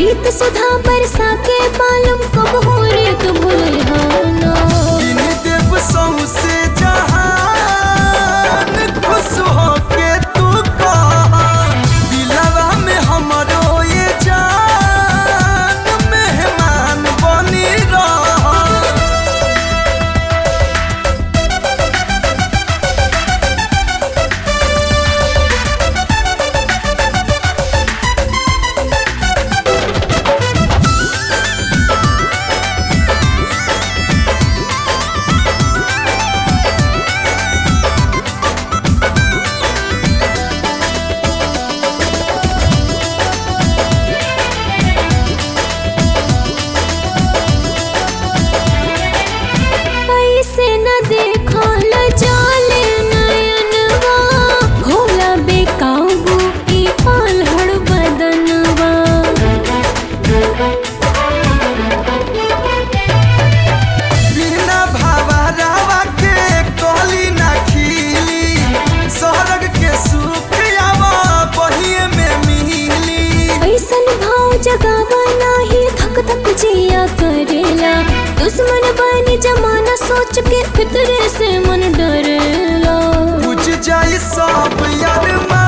प्रीत सुधा बरसा के बालम कब हो रे तू भूलहाना इन देव सौसे जहान खुश होके तू कहा दिलवा में हमरो ये जान मेहमान बनी रहा ऐसे न देखल जाले नयनवा होला बेकाबू ई पालहड़ बदनवा बिना भावरावा के कहली ना खिली सरग के सुख आवा बहिए में मिली ऐसन भाव जगावा नाही धक धक जिया करेला दुश्मन बनी जमाना सोच के फितरे से मन डरेला बुझ जाई सब यार